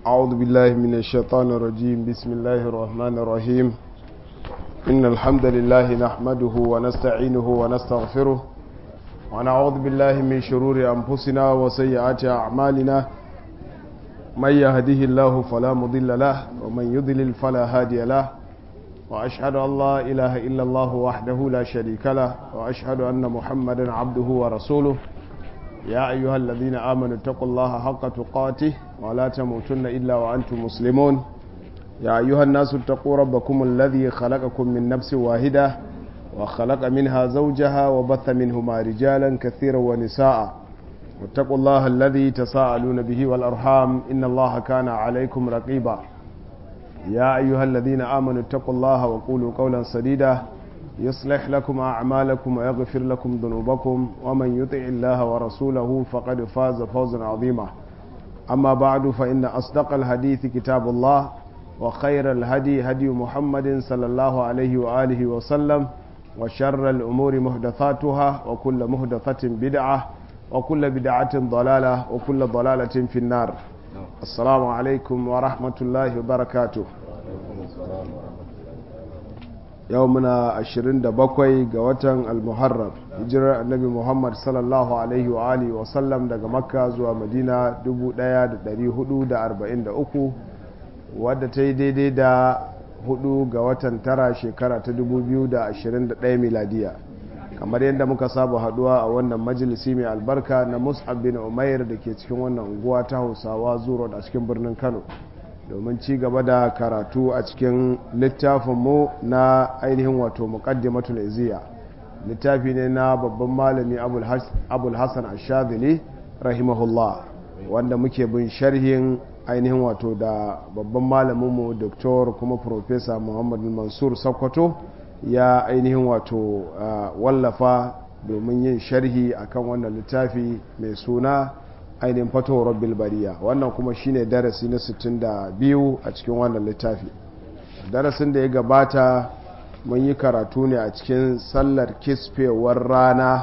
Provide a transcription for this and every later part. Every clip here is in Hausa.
أعوذ بالله من الشيطان الرجيم بسم الله الرحمن الرحيم إن الحمد لله نحمده ونستعينه ونستغفره ونعوذ بالله من شرور أنفسنا وسيئات أعمالنا من يهده الله فلا مضل له ومن يضلل فلا هادي له وأشهد أن لا إله إلا الله وحده لا شريك له وأشهد أن محمدا عبده ورسوله يا أيها الذين آمنوا اتقوا الله حق تقاته ولا تموتن إلا وأنتم مسلمون يا أيها الناس اتقوا ربكم الذي خلقكم من نفس واحدة وخلق منها زوجها وبث منهما رجالا كثيرا ونساء واتقوا الله الذي تساءلون به والأرحام إن الله كان عليكم رقيبا يا أيها الذين آمنوا اتقوا الله وقولوا قولا سديدا يصلح لكم أعمالكم ويغفر لكم ذنوبكم ومن يطع الله ورسوله فقد فاز فوزا عظيما أما بعد فإن أصدق الحديث كتاب الله وخير الهدي هدي محمد صلى الله عليه وآله وسلم وشر الأمور محدثاتها وكل محدثة بدعة وكل بدعة ضلالة وكل ضلالة في النار السلام عليكم ورحمة الله وبركاته yau muna 27 ga watan almuharram hijirar annabi muhammad sallallahu alaihi wa alihi wa sallam daga makka zuwa madina 1443 wadda ta yi daidai da 4 ga watan tara shekara ta 2021 miladiya kamar yadda muka saba haduwa a wannan majalisi mai albarka na mus'ab bin umair da ke cikin wannan unguwa ta hausawa zuro a cikin birnin kano domin ci gaba da karatu a cikin littafinmu na ainihin wato muqaddimatul iziya littafi ne na babban malami abul hassan ashadili rahimahullah wanda muke bin sharhin ainihin wato da babban malaminmu doktor kuma profesa muhammad mansur sokoto ya ainihin wato wallafa domin yin sharhi akan wannan littafi mai suna ainihin fatowar bilbariya wannan kuma shine darasi na 62 a cikin wannan littafi darasin da ya gabata mun yi karatu ne a cikin sallar kisfewar rana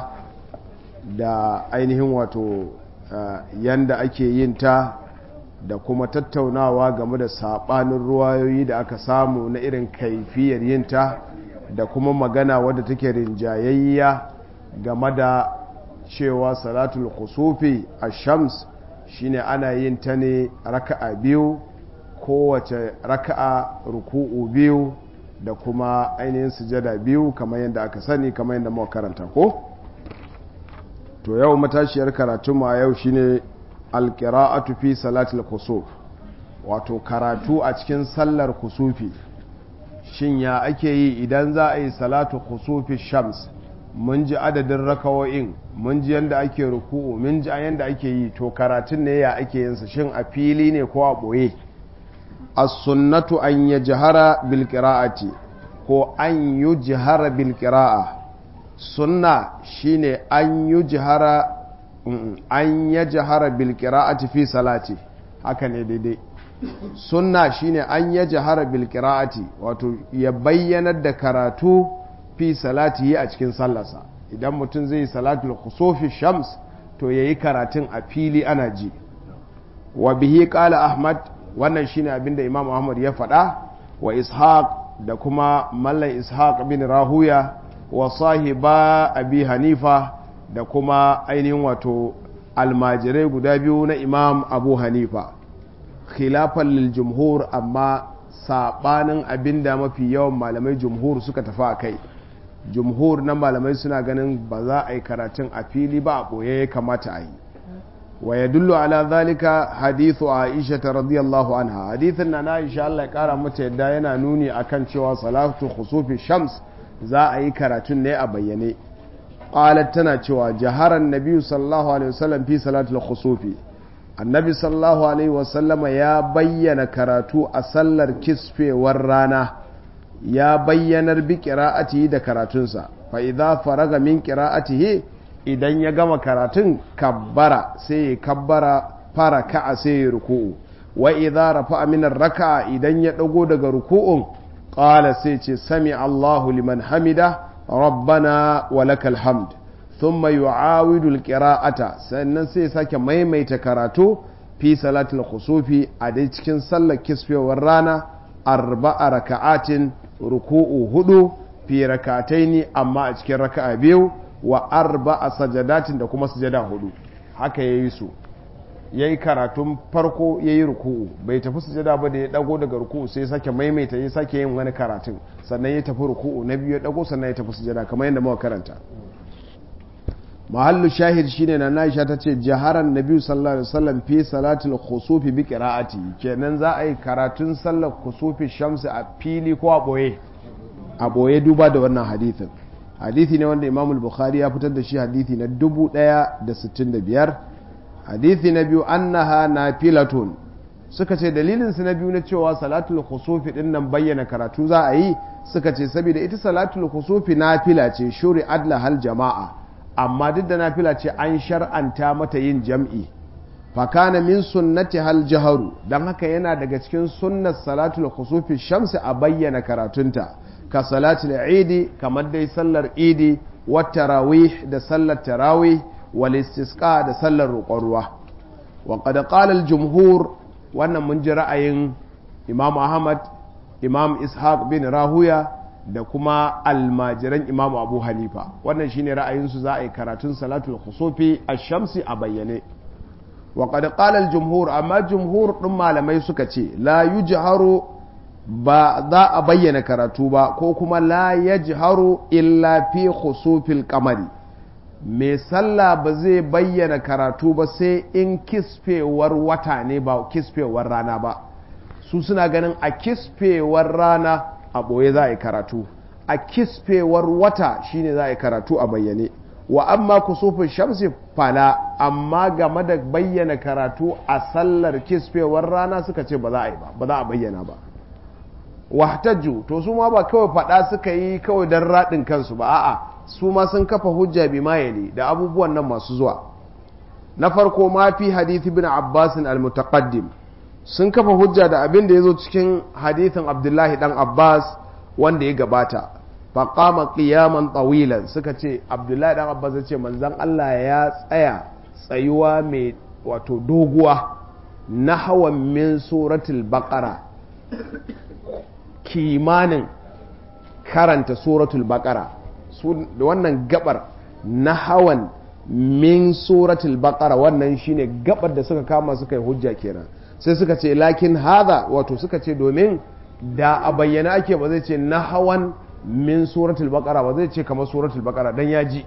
da ainihin wato yanda ake yin ta da kuma tattaunawa game da sabanin ruwayoyi da aka samu na irin kaifiyar yin ta da kuma magana wadda take rinjayayya game da cewa salatul kusufi a shams shine ana yin ta ne raka'a biyu kowace raka'a ruku'u biyu da kuma ainihin sujada biyu kamar yadda aka sani kamar yadda muka karanta ko to yau matashiyar karatunmu a yau shine alqira'atu fi salatul kusuf wato karatu a cikin sallar kusufi shin ya ake yi idan za a yi salatu kusufi shams mun ji adadin rakawo'in mun ji yadda ake ruku'u mun ji yadda ake yi to karatun ne ya ake yinsa shin a fili ne ko a ɓoye as-sunnatu an ya jihara bil qira'ati ko an yi jihara bil qira'a sunna shine an yi jihara an ya jihara bil qira'ati fi salati haka ne daidai sunna shine an ya jihara bil qira'ati wato ya bayyanar da karatu fi salati a cikin sallarsa idan mutum zai yi salatul khusufi shams to yayi karatun a fili ana ji wa bihi qala ahmad wannan shine abinda imam ahmad ya faɗa wa ishaq da kuma mallan ishaq bin rahuya wa sahiba abi hanifa da kuma ainihin wato almajirai guda biyu na imam abu hanifa khilafan lil jumhur amma sabanin abinda mafi yawan malamai jumhur suka tafi a kai jumhur na malamai suna ganin ba za a yi karatun a fili ba a ɓoye ya kamata a yi wa ya dullu ala zalika hadithu aisha ta radiyallahu anha hadithin na na insha Allah ya kara mata yadda yana nuni akan cewa salatu khusufi shams za a yi karatun ne a bayyane qalat tana cewa jaharan nabiyyu sallallahu alaihi wasallam fi salatul khusufi annabi sallallahu alaihi wasallama ya bayyana karatu a sallar kisfewar rana ya bayyanar bi ƙira'atihi da karatunsa fa idza faraga min ƙira'atihi idan ya gama karatun kabbara sai ya kabbara fara ka'a sai ya ruku'u wa idza rafa'a min raka'a idan ya dago daga ruku'un qala sai ce sami Allahu liman hamida rabbana wa lakal hamd thumma yu'awidu al-qira'ata sannan sai sake maimaita karatu fi salatul khusufi a dai cikin sallar kisfewar rana arba'a raka'atin ruku'u hudu fi rakataini amma a cikin raka'a biyu wa arba'a sajadatin da kuma sujada hudu haka yayi su yayi karatun farko yayi ruku'u bai tafi sujada ba da ya dago daga ruku'u sai sake maimaita ya sake yin wani karatun sannan ya tafi ruku'u na biyu ya dago sannan ya tafi sujada kamar yadda muka karanta mahallu shahid shine na Aisha ta ce jaharan nabi sallallahu alaihi wasallam fi salatul khusufi bi qira'ati kenan za a yi karatun sallar khusufi shamsi a fili ko a boye a boye duba da wannan hadithin hadithi ne wanda Imam bukhari ya fitar da shi hadithi na 1065 hadithi na biyu annaha nafilatun suka ce dalilin su na biyu na cewa salatul khusufi din nan bayyana karatu za a yi suka ce saboda ita salatul khusufi nafila ce shuri adla hal jama'a amma duk da nafila ce an shar'anta mata yin jam'i fakana min sunnati hal jaharu don haka yana daga cikin sunnar salatul khusufi shamsi a bayyana karatunta ka salatul idi kamar dai sallar idi wat tarawih da sallar tarawih wal istisqa da sallar roƙon ruwa wa qad qala al jumhur wannan mun ji ra'ayin imam ahmad imam ishaq bin rahuya da kuma almajiran imamu abu hanifa wannan shine ra'ayinsu za a yi karatun salatul khusufi ash-shamsi a bayyane wa qad qala al-jumhur amma jumhur din malamai suka ce la yujharu ba za a bayyana karatu ba ko kuma la yajharu illa fi khusufil qamari mai sallah ba zai bayyana karatu ba sai in kisfewar wata ne ba kisfewar rana ba su suna ganin a kisfewar rana a ɓoye za a yi karatu a kisfewar wata shine za a yi karatu a bayyane wa amma kusufin shamsi fala amma game da bayyana karatu a sallar kisfewar rana suka ce ba za a yi ba ba za a bayyana ba wahtajju to su ma ba kawai faɗa suka yi kawai don raɗin kansu ba a'a su ma sun kafa hujja bi mayali da abubuwan nan masu zuwa na farko ma fi hadith ibn abbasin al-mutaqaddim sun kafa hujja da abin da ya zo cikin hadithin abdullahi dan abbas wanda ya gabata faƙama ƙiyaman tsawilan suka ce abdullahi dan abbas ya ce manzan allah ya tsaya tsayuwa mai wato doguwa na hawan min suratul baƙara kimanin karanta suratul baƙara da wannan gabar na hawan min suratul baƙara wannan shine gabar da suka kama suka yi hujja kenan sai suka ce lakin haza wato suka ce domin da a bayyana ake ba zai ce na hawan min suratul baqara ba zai ce kamar suratul baqara dan ya ji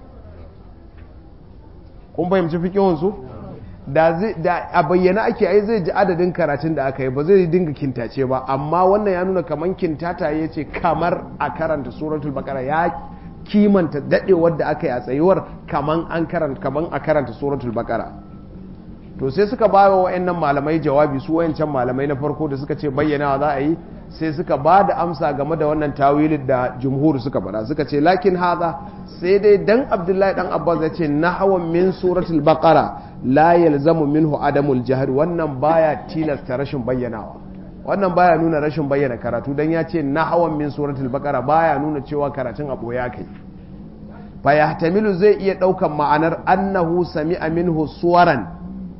kun fahimci fikihun su da da a bayyana ake ai zai ji adadin karatun da aka yi ba zai dinga kintace ba amma wannan ya nuna kamar kintata ya ce kamar a karanta suratul baqara ya kimanta dadewar da aka yi a tsayuwar kamar an karanta kamar a karanta suratul baqara to sai suka ba wa wa'annan malamai jawabi su wayancan malamai na farko da suka ce bayyanawa za a yi sai suka ba da amsa game da wannan tawilin da jumhur suka bada suka ce lakin haza sai dai dan abdullahi dan abbas ya ce hawan min suratul baqara la yalzamu minhu adamul jahr wannan baya tilasta rashin bayyanawa wannan baya nuna rashin bayyana karatu dan ya ce hawan min suratul baqara baya nuna cewa karatun abu ya kai fa yahtamilu zai iya daukan ma'anar annahu sami'a minhu suwaran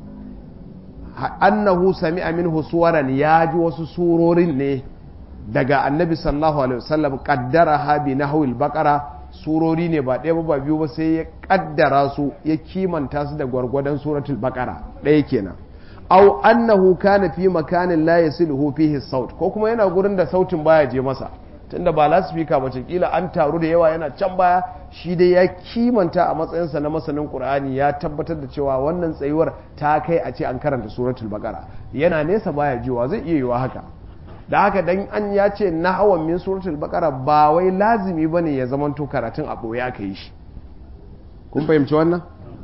annahu sami'a minhu suwaran ya ji wasu surorin ne daga annabi sallallahu alaihi wasallam kaddara ha bi nahwil baqara surori ne ba ɗaya ba biyu ba sai ya kaddara su ya kimanta su da gwargwadon suratul baqara ɗaya kenan aw annahu kana fi makanin la yasiluhu fihi saut ko kuma yana gurin da sautin baya je masa tunda ba lasifika ba kila an taru da yawa yana can baya shi dai ya kimanta a matsayinsa na masanin qur'ani ya tabbatar da cewa wannan tsayuwar ta kai a ce an karanta suratul baqara yana nesa baya jiwa zai iya yiwa haka da haka dan an ya ce na hawan min suratul baqara ba wai lazimi bane ya zamanto karatun a boye aka yi shi kun fahimci wannan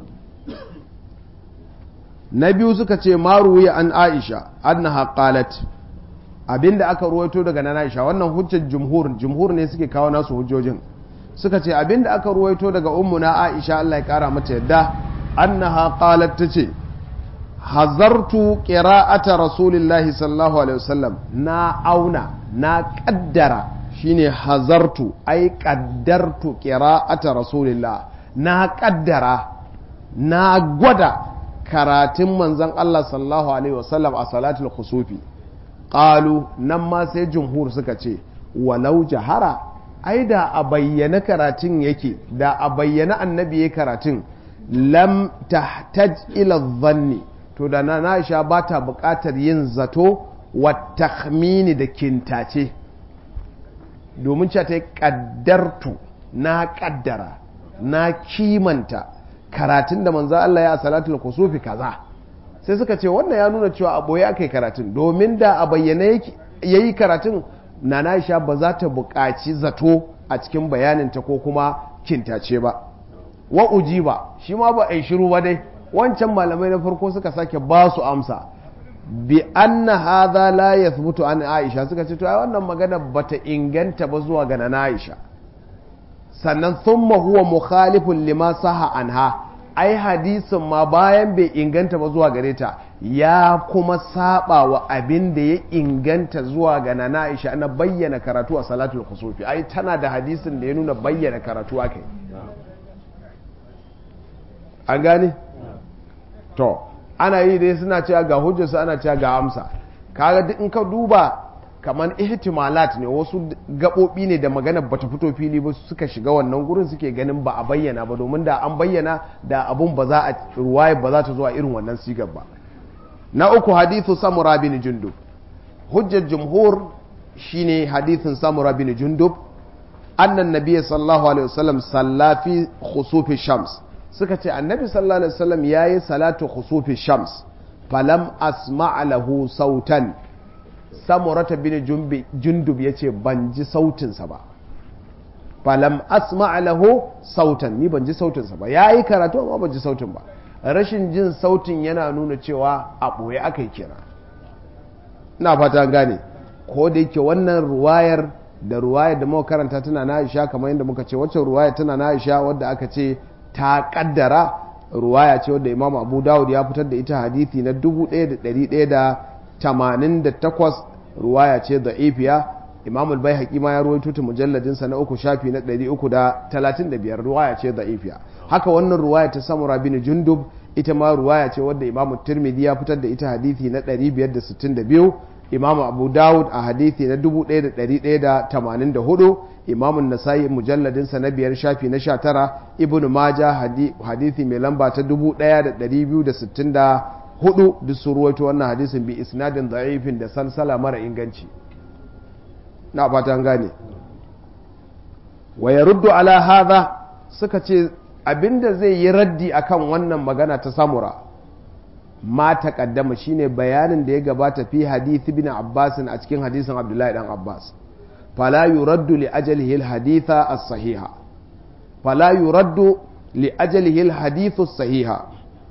na biyu suka ce maruwiya an aisha annaha qalat abinda aka ruwaito daga nan aisha wannan hujjar jumhur jumhur ne suke kawo nasu hujjojin suka ce abinda aka ruwaito daga ummuna aisha Allah ya kara mata yadda annaha qalat tace hazartu qira'ata rasulillahi sallallahu alaihi wasallam na auna na kaddara shine hazartu ai kaddartu qira'ata rasulillah na kaddara na gwada karatun manzon Allah sallallahu alaihi wasallam a salatul khusufi qalu nan ma sai jumhur suka ce walau jahara ai da a bayyana karatun yake da a bayyana annabi ya karatun lam tahtaj ila dhanni to da na Aisha ba ta buƙatar yin zato wa takhmini da kintace domin cewa ta yi ƙaddartu na ƙaddara na kimanta karatun da manzo Allah ya salatul kusufi kaza sai suka ce wannan ya nuna cewa a boye aka yi karatun domin da a bayyane yayi karatun na Aisha ba za ta buƙaci zato a cikin bayaninta ko kuma kintace ba wa ujiba shi ma ba a yi shiru ba dai wancan malamai na farko suka sake ba su amsa bi anna hadha la yathbutu an Aisha suka ce to ai wannan magana bata inganta ba zuwa ga na Aisha sannan thumma huwa mukhalifun lima saha anha ai hadisin ma bayan bai inganta ba zuwa gare ta ya kuma saba wa abin da ya inganta zuwa ga na Aisha na bayyana karatu a salatul kusufi ai tana da hadisin da ya nuna bayyana karatu akai an gane to ana yi dai suna cewa ga hujjarsu ana cewa ga amsa kaga duk in ka duba kamar ihtimalat ne wasu gaɓoɓi ne da magana bata fito fili ba suka shiga wannan gurin suke ganin ba a bayyana ba domin da an bayyana da abun ba za a ruwaya ba za ta zo a irin wannan sigar ba na uku hadithu samura bin jundub hujjar jumhur shine hadithin samura bin jundub annan nabiyyi sallallahu alaihi wasallam salla fi khusufi shams suka ce annabi sallallahu alaihi wasallam yayi salatu khusufi shams falam asma' lahu sautan samurata bin jundub yace ban ji sautinsa ba falam asma' lahu sautan ni ban ji sautinsa ba yayi karatu amma ban ji sautin ba rashin jin sautin yana nuna cewa a boye akai kira ina fata gane ko da yake wannan ruwayar da ruwayar da muka karanta tana na Aisha kamar yadda muka ce wacce ruwaya tana na Aisha wadda aka ce ta kaddara ruwaya ce wadda Imam Abu Dawud ya fitar da ita hadisi na 1188 ruwaya ce da ifiya Imam al-Baihaqi ma ya ruwaito ta mujalladin sa na uku shafi na 335 ruwaya ce da ifiya haka wannan ruwaya ta Samura bin Jundub ita ma ruwaya ce wadda Imam Tirmidhi ya fitar da ita hadisi na 562 Imam Abu Dawud a hadithi na 1184 Imam Nasa'i mujalladin sa na biyar shafi na 19 Ibn Majah hadithi mai lamba ta 1264 duk su ruwaito wannan hadisin bi isnadin da'ifin da salsala mara inganci na fatan gane wa yaruddu ala hadha suka ce abinda zai yi raddi akan wannan magana ta samura ma taqaddama shine bayanin da ya gabata fi hadith ibn Abbas a cikin hadisin Abdullahi dan Abbas fala yuraddu li ajalihi al-haditha as-sahiha fala yuraddu li ajalihi al-hadithu as-sahiha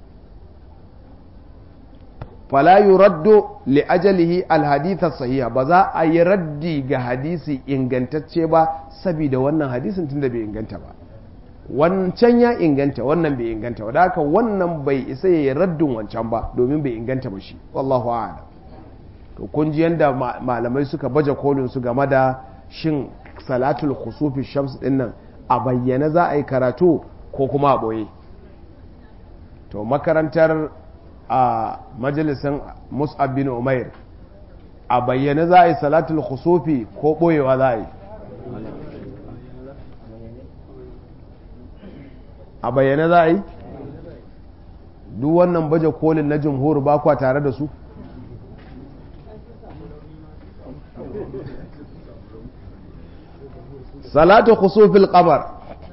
fala yuraddu li ajalihi al-haditha as-sahiha ba za a yi raddi ga hadisi ingantacce ba saboda wannan hadisin tunda bai inganta ba wancan ya inganta wannan bai inganta da haka wannan bai isa ya yi raddin wancan ba domin bai inganta ba shi wallahu a'lam to kun ji yanda malamai suka baje kolin su game da shin salatul khusufi shams din nan a bayyana za a yi karatu ko kuma a boye to makarantar a majalisin mus'ab bin umair a bayyana za a yi salatul khusufi ko boyewa za a yi a bayyane za a yi duk wannan baje kolin na jimhur ba kwa tare da su salatu khusufil qamar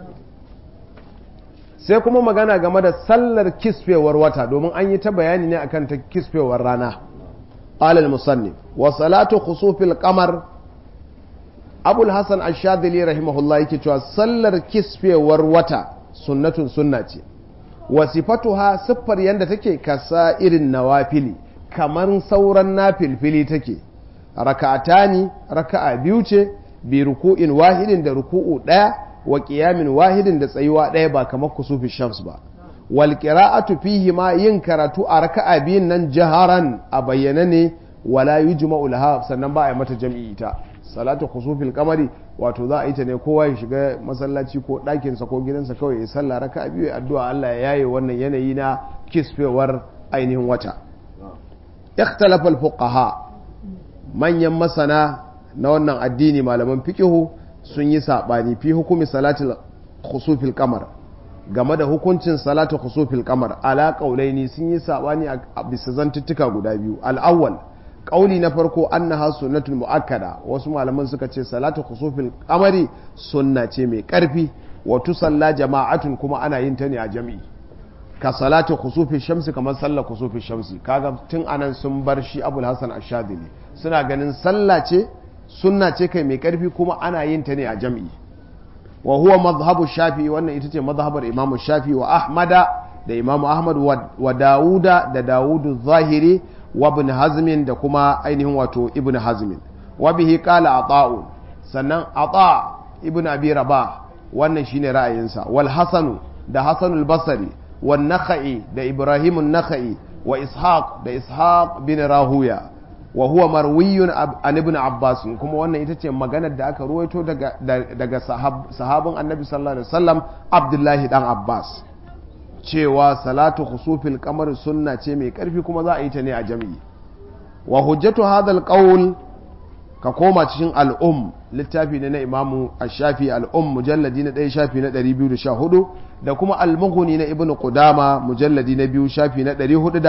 sai kuma magana game da sallar kisfewar wata domin an yi ta bayani ne akan ta kisfewar rana alal musannif wa salatu khusufil qamar abul hasan ash-shadili rahimahullah yake cewa sallar kisfewar wata sunnatun sunna ce wasifatuha siffar yadda take kasa irin nawafili kamar sauran nafilfili take raka'atani raka'a biyu ce bi ruku'in wahidin da ruku'u daya wa qiyamin wahidin da tsayuwa daya ba kamar kusufi shams ba wal qira'atu fihi ma yin karatu a raka'a biyun nan jaharan a bayyana ne wala yujma'u laha sannan ba a yi mata jam'i ita salatu khusufil kamari wato za a yi ta ne kowa ya shiga masallaci ko ɗakinsa ko gidansa kawai ya sallah raka biyu ya addu'a Allah ya yaye wannan yanayi na kisfewar ainihin wata ikhtalafa al-fuqaha manyan masana na wannan addini malaman fiqihu sun yi sabani fi hukumi salatul khusufil qamar game da hukuncin salatu khusufil qamar ala qaulaini sun yi sabani a bisa zantuttuka guda biyu al-awwal qauli na farko annaha sunnatul muakkada wasu malaman suka ce salatu khusufil qamari sunna ce mai karfi wa tusalla jama'atun kuma ana yin ta ne a jami'i ka salatu khusufi shamsi kamar sallar khusufi shamsi kaga tun anan sun bar shi abul hasan ashadili suna ganin sallah ce sunna ce kai mai karfi kuma ana yin ta ne a jam'i wa huwa madhhabu shafi wannan ita ce madhhabar imamu shafi wa ahmada da imamu ahmad wa dawuda da dawudu zahiri wa ibn hazmin da kuma ainihin wato ibn hazmin wa bihi qala ata'u sannan ata ibn abi rabah wannan shine ra'ayinsa wal hasanu da hasanul basri والنخعي ده إبراهيم النخعي وإسحاق ده إسحاق بن راهويا وهو مروي عن ابن عباس كما وانا يتجي مغانا دا أكا رويتو daga sahabin annabi sallallahu alaihi wasallam abdullahi dan abbas cewa salatu khusufil kamar sunna ce mai karfi kuma za a yi ta ne a jami'i wa hujjatu hadha alqawl ka koma cikin al'um littafi ne na imamu ash-shafi al'um mujalladi na 1 shafi na 214 da kuma al-mughni na ibnu qudama mujalladi na 2 shafi na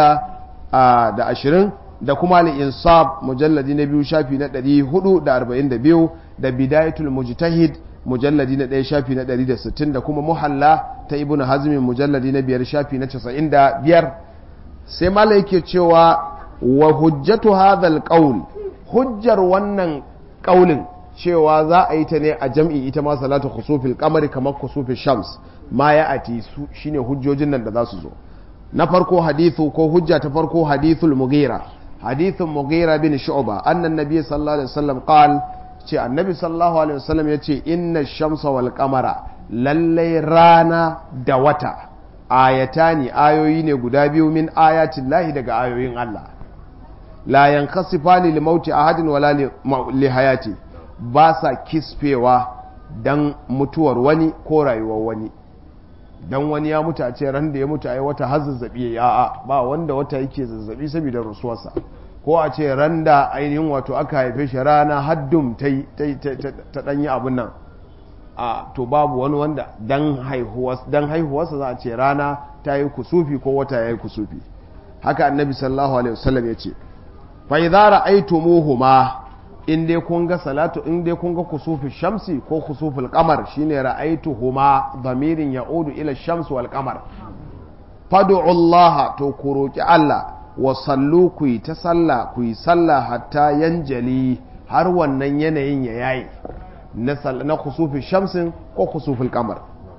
420 da kuma al-insab mujalladi na 2 shafi na 442 da bidayatul mujtahid mujalladi na 1 shafi na 160 da kuma muhalla ta ibnu hazmi mujalladi na 5 shafi na 95 sai malai yake cewa wa hujjatu hadha al-qawl hujjar wannan kaulin cewa za a yi ta ne a jam'i ita ma salatu khusufil kamari kamar khusufil shams ma ya ati su shine hujjojin nan da za su zo na farko hadithu ko hujja ta farko hadithul mughira hadithun mughira bin shu'ba annan nabi sallallahu alaihi wasallam qal ce annabi sallallahu alaihi wasallam yace inna shamsa wal qamara lallai rana da wata ayatani ayoyi ne guda biyu min ayatin lahi daga ayoyin Allah la yankasifani li mauti ahadin wala li hayati ba sa kisfewa dan mutuwar wani ko rayuwar wani dan wani ya mutu a ce ran da ya mutu ai wata har zazzabi ya a ba wanda wata yake zazzabi saboda rasuwarsa ko a ce ran da ainihin wato aka haife shi rana haddum ta danyi abun nan a to babu wani wanda dan haihuwarsa za a ce rana ta yi kusufi ko wata ya yi kusufi haka annabi sallallahu alaihi wasallam ya ce fa idza ra'aytumuhuma in dai kun ga salatu in dai kun ga kusufi shamsi ko kusuful qamar shine ra'aytuhuma dhamirin ya'udu ila shams wal qamar fad'u Allah to ku roki Allah wa sallu ku yi ta sallah ku yi sallah hatta yanjali har wannan yanayin ya yayi na na kusufi shamsin ko kusuful qamar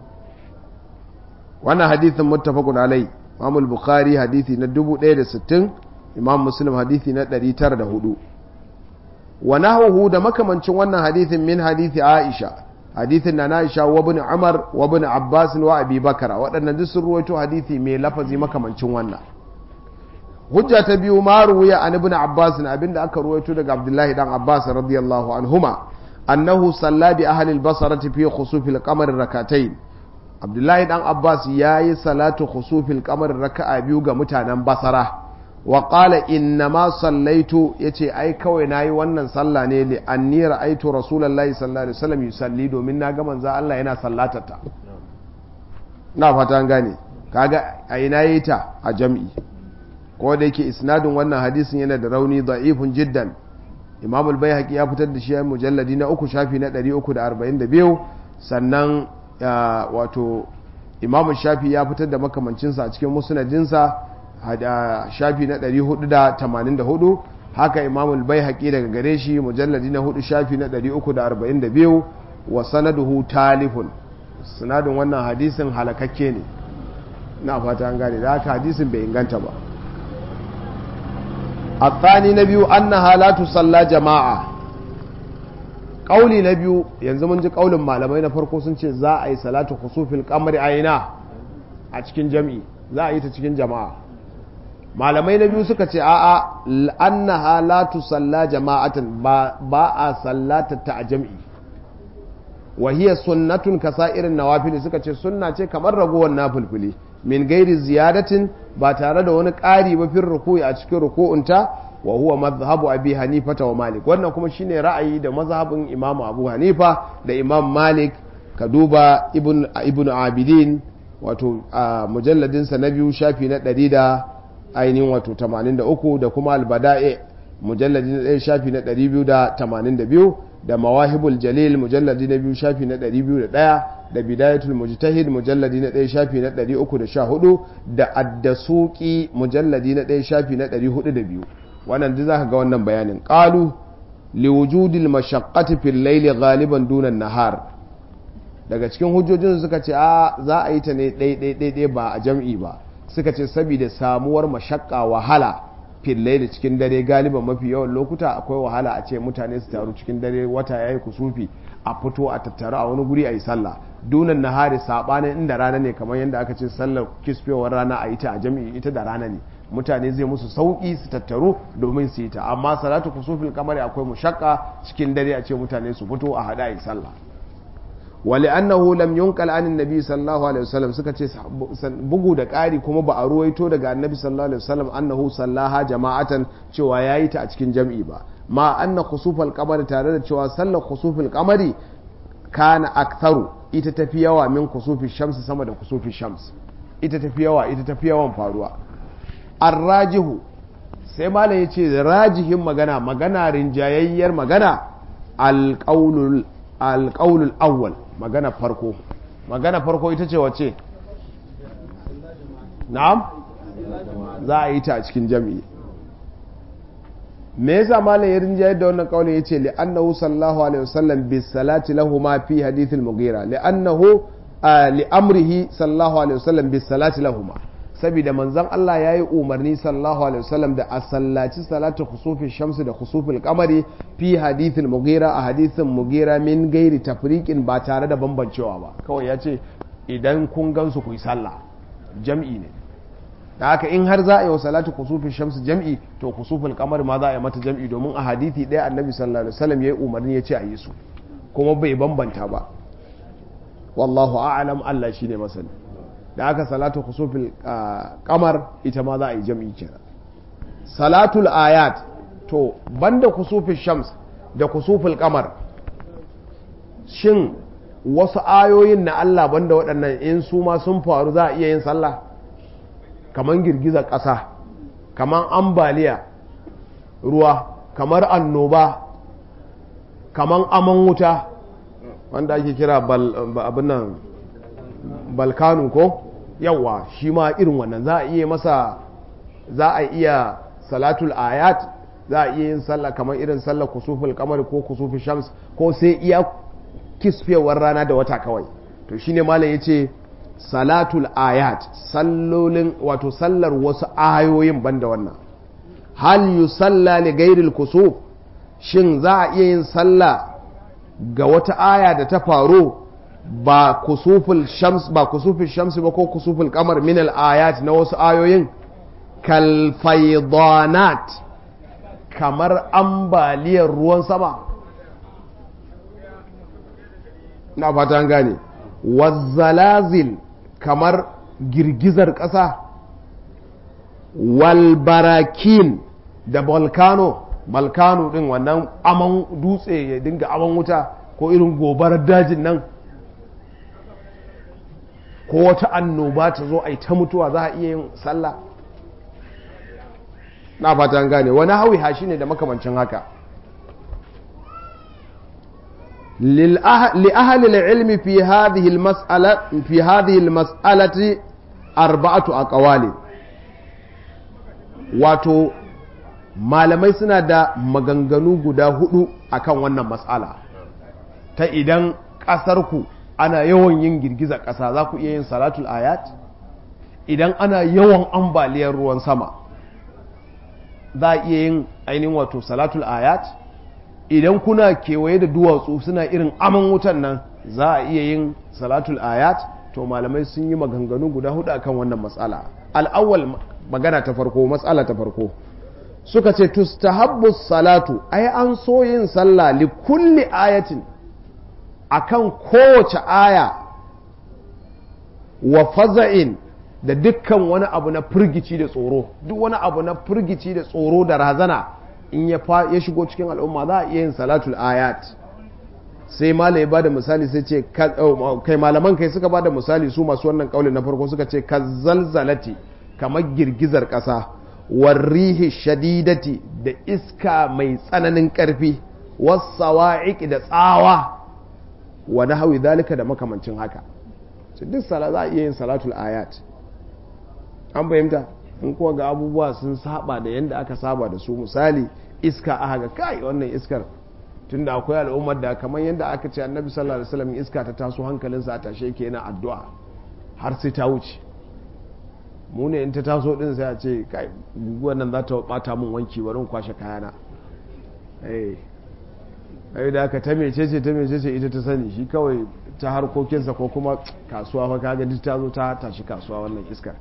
wannan hadithin muttafaqun alai Imam al-Bukhari hadithi na 1060 Imam Muslim hadithi na 904 wa nahwuhu da makamancin wannan hadithin min hadithi Aisha hadithin na Aisha wa ibn Umar wa ibn Abbas wa Abi Bakara waɗannan duk sun ruwaito hadithi mai lafazi makamancin wannan hujja ta biyu ma ruwiya an ibn Abbas abinda aka ruwaito daga Abdullahi dan Abbas radiyallahu anhuma annahu salla bi ahli al-basrati fi khusuf al-qamar rak'atayn Abdullahi dan Abbas yayi salatu khusufil qamar raka'a biyu ga mutanen Basra wa qala inna ma sallaitu yace ai kawai nayi wannan sallah ne li anni ra'aitu rasulullahi sallallahu alaihi wasallam yusalli domin na ga manzo Allah yana sallatata na fata an gane kaga ai nayi ta a jam'i ko da yake isnadin wannan hadisin yana da rauni da'ifun jiddan Imam al-Baihaqi ya fitar da shi a mujalladi na uku shafi na 342 sannan wato Imam Shafi ya fitar da makamancinsa a cikin musnadinsa shafi na 484 haka imamul bai haƙi daga gare shi mujalladi na hudu shafi na 342 wa sanaduhu talifun sanadin wannan hadisin halakakke ne na fata an gane da haka hadisin bai inganta ba a tsani na biyu an na halatu salla jama'a ƙauli na biyu yanzu mun ji ƙaulin malamai na farko sun ce za a yi salatu khusufil kamar aina a cikin jami'i za a yi ta cikin jama'a malamai na biyu suka ce a'a annaha la tusalla jama'atan ba ba a sallata ta a jam'i wa hiya sunnatun kasairin nawafil suka ce sunna ce kamar ragowar nafilfili min gairi ziyadatin ba tare da wani ƙari ba fin ruku'i a cikin ruku'unta wa huwa mazhabu abi hanifa wa malik wannan kuma shine ra'ayi da mazhabin imam abu hanifa da imam malik ka duba ibn ibn abidin wato a mujalladinsa na biyu shafi na ɗari da ainihin wato 83 da kuma albada'i mujalladi na ɗaya shafi na 282 da mawahibul jalil mujalladi na biyu shafi na 201 da bidayatul mujtahid mujalladi na ɗaya shafi na 314 da addasuki mujalladi na ɗaya shafi na 402 wannan duk zaka ga wannan bayanin qalu liwujudil mashaqqati fil layli ghaliban dunan nahar daga cikin hujjojin suka ce a za a yi ta ne ɗai ba a jam'i ba suka ce saboda samuwar mashakka wahala fillai da cikin dare galiban mafi yawan lokuta akwai wahala a ce mutane su taru cikin dare wata yayi kusufi a fito a tattaru a wani guri a yi sallah dunan nahari sabanin inda rana ne kamar yadda aka ce sallar kisfewar rana a yi ta a jami'i ita da rana ne mutane zai musu sauki su tattaru domin su yi ta amma salatu kusufin kamar akwai mushakka cikin dare a ce mutane su fito a hada a yi sallah ولأنه لم ينقل عن النبي صلى الله عليه وسلم suka ce bugu da ƙari kuma ba a ruwaito daga annabi sallallahu alaihi wasallam annahu sallaha jama'atan cewa yayi ta a cikin jam'i ba ma anna khusufal qamari tare da cewa sallar khusufil qamari kana aktharu ita tafi yawa min khusufi shams sama da khusufi shams ita tafi yawa ita tafi yawan faruwa arrajihu sai malam yace rajihin magana magana rinjayayyar magana alqaulul alqaulul awwal magana farko magana farko ita ce wace na'am za a yi ta a cikin jami'i me yasa malam ya rinjayar da wannan kaulin yace li annahu sallallahu alaihi wasallam bis salati lahu ma fi hadith al mughira li annahu li amrihi sallallahu alaihi wasallam bis salati lahu ma saboda manzon Allah ya yi umarni sallallahu alaihi wasallam da a sallaci salatu khusufin shamsu da khusufin kamari fi hadithin mugira a hadithin mugira min gairi tafriqin ba tare da bambancewa ba kawai ya ce idan kun gansu ku yi sallah jam'i ne da haka in har za a yi wa salatu khusufin shamsu jam'i to khusufin kamari ma za a yi mata jam'i domin a hadithi ɗaya annabi sallallahu alaihi wasallam ya yi umarni ya ce a yi su kuma bai bambanta ba wallahu a'lam Allah shine masani da aka salatu khusufil kamar ita ma za a yi jam'i kenan salatul ayat to banda khusufil shams da khusufil kamar shin wasu ayoyin na Allah banda waɗannan in su ma sun faru za a iya yin sallah kamar girgizar ƙasa kamar ambaliya ruwa kamar annoba kamar aman wuta wanda ake kira abin nan balkanu ko yawa shi ma irin wannan za a iya masa za a iya salatul ayat za a iya yin sallah kamar irin sallah kusuful kamar ko kusuful shams ko sai iya kisfewar rana da wata kawai to shine malam yace salatul ayat sallolin wato sallar wasu ayoyin banda wannan hal yusalla li ghairil kusuf shin za a iya yin sallah ga wata aya da ta faru ba kusuful shams ba kusuful shams ba ko kusuful kamar min al ayat na wasu ayoyin kal faydanat kamar ambaliyar ruwan sama na fata an gane wazzalazil kamar girgizar ƙasa walbarakin da volcano volcano din wannan aman dutse ya dinga aman wuta ko irin gobarar dajin nan ko wata annoba ta zo a yi ta mutuwa za a iya yin sallah na fata an gane wani hawi hashi ne da makamancin haka لأهل العلم في هذه المسألة في هذه المسألة أربعة أقوال wato malamai suna da maganganu guda hudu akan wannan matsala ta idan ƙasarku ana yawan yin girgizar ƙasa za ku iya yin salatul ayat idan ana yawan ambaliyar ruwan sama za a iya yin ainihin wato salatul ayat idan kuna kewaye da duwatsu suna irin aman wutan nan za a iya yin salatul ayat to malamai sun yi maganganu guda hudu akan wannan matsala al'awwal magana ta farko matsala ta farko suka ce tustahabbu salatu ai an so yin sallah li kulli ayatin akan kowace aya wa faza'in da dukkan wani abu na firgici da tsoro duk wani abu na firgici da tsoro da razana in ya shigo cikin al'umma za a iya yin salatul ayat sai mala ya bada misali sai ce kai malaman kai suka bada misali su masu wannan kauli na farko suka ce ka zalzalati kamar girgizar ƙasa warrihi shadidati da iska mai tsananin ƙarfi wasawa'iq da tsawa wa nahwi zalika da makamancin haka duk sala za a iya yin salatul ayat an fahimta in kuwa ga abubuwa sun saba da yadda aka saba da su misali iska aka ga kai wannan iskar tunda akwai al'ummar da kamar yadda aka ce annabi sallallahu alaihi wasallam iska ta taso hankalinsa a tashe yake yana addu'a har sai ta wuce mu ne in ta taso din sai a ce kai guguwar nan za ta bata mun wanki bari in kwashe kayana eh ai da aka ta mecece ta mecece ita ta sani shi kawai ta harkokinsa ko kuma kasuwa fa kaga duk ta zo ta tashi kasuwa wannan iskar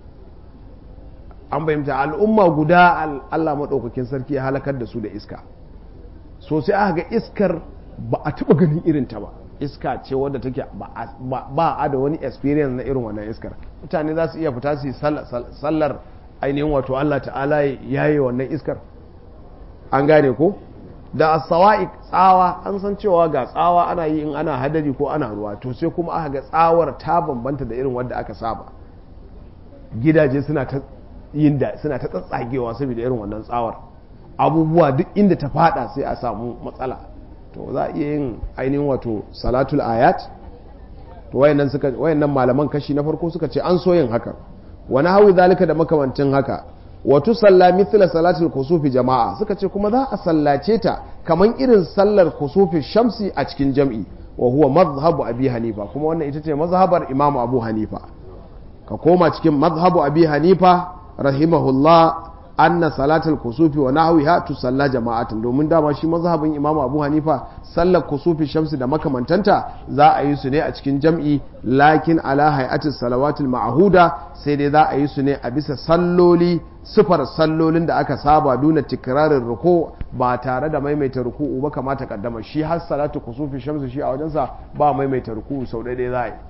an bayyanta al'umma guda Allah maɗaukakin sarki ya halakar da su da iska so sai aka ga iskar ba a taɓa ganin irin ta ba iska ce wadda take ba a da wani experience na irin wannan iskar mutane za su iya fita su yi sallar ainihin wato Allah ta'ala ya yi wannan iskar an gane ko da asawa'i tsawa an san cewa ga tsawa ana yi in ana hadari ko ana ruwa to sai kuma aka ga tsawar ta bambanta da irin wadda aka saba gidaje suna ta yin da suna ta tsatsagewa saboda irin wannan tsawar abubuwa duk inda ta fada sai a samu matsala to za a iya yin ainihin wato salatul ayat to wayannan suka wayannan malaman kashi na farko suka ce an so yin haka wani hawi zalika da makamancin haka wa tusalla mithla salatul kusufi jama'a suka ce kuma za a sallace ta kaman irin sallar kusufi shamsi a cikin jam'i wa huwa madhhabu abi hanifa kuma wannan ita ce mazhabar imamu abu hanifa ka koma cikin mazhabu abi hanifa rahimahullah anna salatul kusufi wa nahwiha tusalla jama'atan domin dama shi mazhabin imamu abu hanifa sallar kusufi shamsi da makamantanta za a yi su ne a cikin jam'i lakin ala hay'atis salawatul ma'huda sai dai za a yi su ne a bisa salloli sifar sallolin da aka saba duna tikrarin ruku ba tare da maimaita ruku'u ba kamata kaddama shi har salatu kusufi shamsi shi a wajensa ba maimaita ruku'u sau ɗaya za a yi